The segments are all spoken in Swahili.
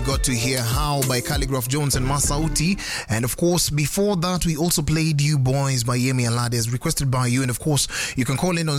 got to hear How by Calligraph Jones and Masauti. And of course, before that, we also played You Boys by Yemi Alade as requested by you. And of course, you can call in on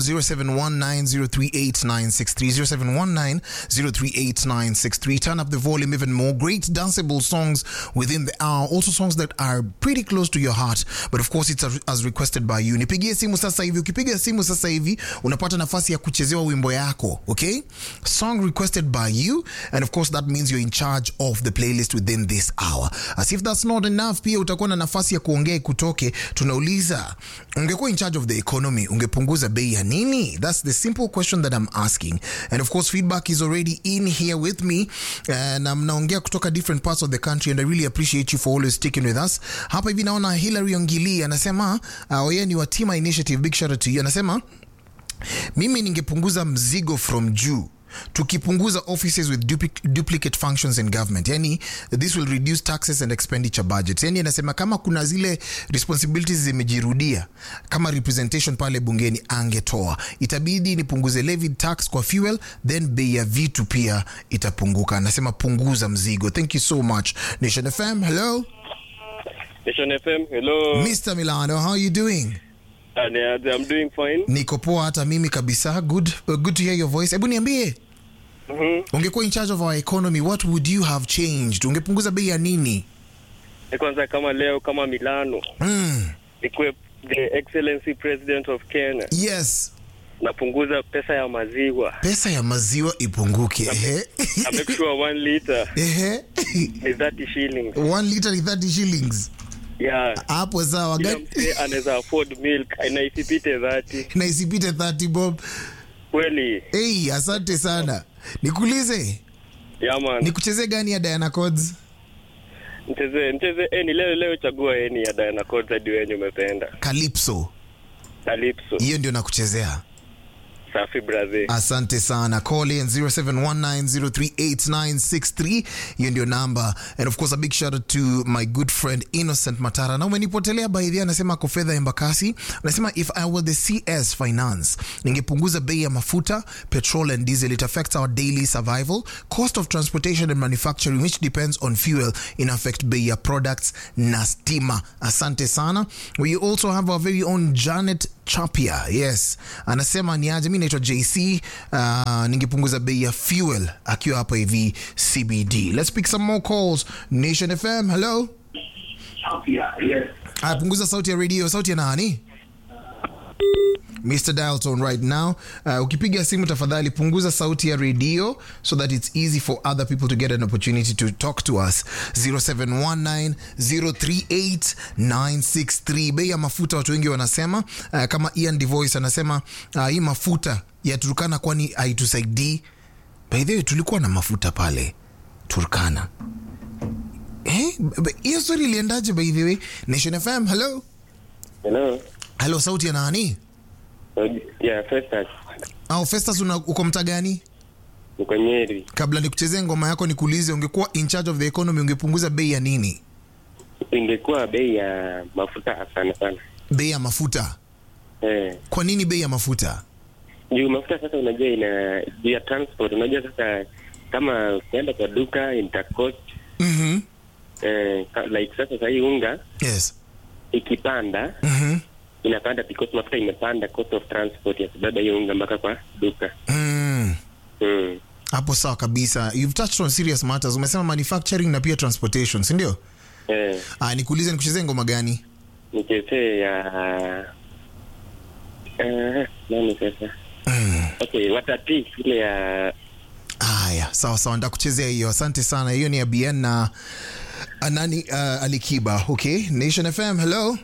0719-038-963, 0719-038-963. Turn up the volume even more. Great danceable songs within the hour. Also songs that are pretty close to your heart. But of course, it's as, as requested by you. Nipigie simu sasa hivi. Ukipiga simu sasa hivi, unapata nafasi ya kuchezewa wimbo yako. Okay? Song requested by you. And of course, that means you're in charge of the playlist within this hour. As if that's not enough, pia utakuwa na nafasi ya kuongea kutoke. Tunauliza, ungekuwa in charge of the economy, ungepunguza bei ya nini? That's the simple question that I'm asking. And of course, feedback is already in here with me. Uh, na mnaongea kutoka different parts of the country and I really appreciate you for always sticking with us. Hapa hivi naona Hillary Ongili anasema, uh, yeye ni wa Tima Initiative, big shout out to you. Anasema, mimi ningepunguza mzigo from juu tukipunguza offices with dupli- duplicate functions in government yani this will reduce taxes and expenditure budgets yani anasema kama kuna zile responsibilities zimejirudia kama representation pale bungeni angetoa itabidi nipunguze levy tax kwa fuel then bei ya vitu pia itapunguka anasema punguza mzigo thank you so much nation fm hello Nation FM, hello. mr milano how are you doing Uh, I'm doing fine. niko poa hata mimi kabisa good, uh, good to hear your voice hebu niambie Mhm. ungekuwa in charge of our economy what would you have changed ungepunguza bei ya nini Ni kwanza kama leo kama Milano mm. ikuwe the excellency president of Kenya yes napunguza pesa ya maziwa pesa ya maziwa ipunguke ehe na make sure one liter ehe ni 30 shillings. one liter ni 30 shillings Yeah. hapo sawa Kila gani mzee anaweza afford milk na isipite 30. na isipite 30 bob Kweli. hey, asante sana nikuulize Yeah man. nikuchezee gani ya Diana Codes Mcheze mcheze eni leo leo chagua eni ya Diana Codes hadi wenye umependa. Calypso Calypso. hiyo ndio nakuchezea Safi brother. asante sana call in 0719038963 hiyo ndio namba and of course a big shout out to my good friend innocent matara na umenipotelea baidhi anasema ako fedha embakasi anasema if i were the cs finance ningepunguza bei ya mafuta petrol and diesel it affects our daily survival cost of transportation and manufacturing which depends on fuel in affect bei ya products na stima asante sana we also have our very own janet chapia yes anasema ni aje mi naitwa jc uh, ningepunguza bei ya fuel akiwa hapa hivi cbd let's pick some more calls nation fm hello apunguza sauti ya radio sauti ya nani Mr. Dialton right now. Uh, ukipiga simu tafadhali punguza sauti ya radio so that it's easy for other people to get an opportunity to talk to us. 0719038963. Bei ya mafuta watu wengi wanasema uh, kama Ian Devoice anasema uh, hii mafuta ya Turkana kwani haitusaidii. By the way tulikuwa na mafuta pale Turkana. Eh, b- b- hiyo story iliendaje by the way? Nation FM, hello. Hello. Hello, sauti ya nani? Yeah, first touch. Au Festus una, uko mtaa gani? Niko Nyeri. Kabla nikuchezee ngoma yako nikuulize, ungekuwa in charge of the economy ungepunguza bei ya nini? Ingekuwa bei ya mafuta sana sana. Bei ya mafuta. Eh. Kwa nini bei ya mafuta? juu mafuta sasa unajua ina juu ya transport unajua sasa kama ukienda kwa duka itacost Mhm. eh, ka- like sasa sahii unga Yes. ikipanda Mhm. inapanda because mafuta imepanda cost of transport ya kubeba hiyo unga mpaka kwa duka Mm. mm. Hapo sawa kabisa. You've touched on serious matters. Umesema manufacturing na pia transportation, si ndio? eh, Ah, nikuulize nikuchezee ngoma gani? nichezee ya eh, nani sasa okay watati ile ya Haya, sawa sawa, nitakuchezea hiyo. Asante sana. Hiyo ni ya BN na uh, nani uh, Alikiba. Okay, Nation FM. Hello.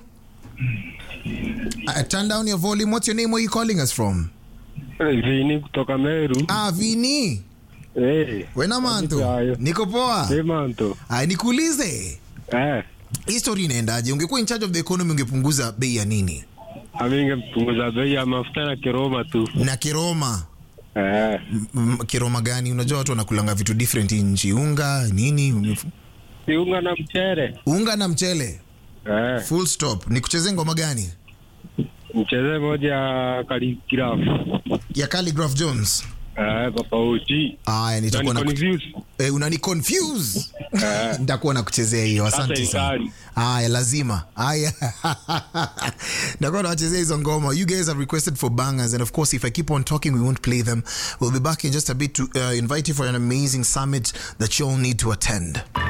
Uh, turn down your volume. What's your name? Where are you calling us from? Vini kutoka Meru. Ah, Vini. Eh, Wena manto. hayo. Niko poa. Demanto. Haya, nikuulize. Eh, Hii story inaendaje? Ungekuwa in charge of the economy ungepunguza bei ya nini? aminge mpunguza bei ya mafuta na kiroma tu. Na kiroma. Eh, M- kiroma gani? Unajua watu wanakulanga vitu different hii nchi. Unga, nini? siunga na mchere. Unga na mchele. Eh, Full stop. Nikuchezee ngoma gani? mcheze moja ya kaligrafu. Ya Calligraph Jones. Eh, Papa Uchi. Haya, nitakuwa na Unani-confuse. eh, unani confuse. Nitakuwa na kuchezea hiyo. Asante Sasa sana. ikali. Haya, lazima. Haya. Nitakuwa nawachezea hizo ngoma. You guys have requested for bangers and of course if I keep on talking we won't play them. We'll be back in just a bit to uh, invite you for an amazing summit that you all need to attend.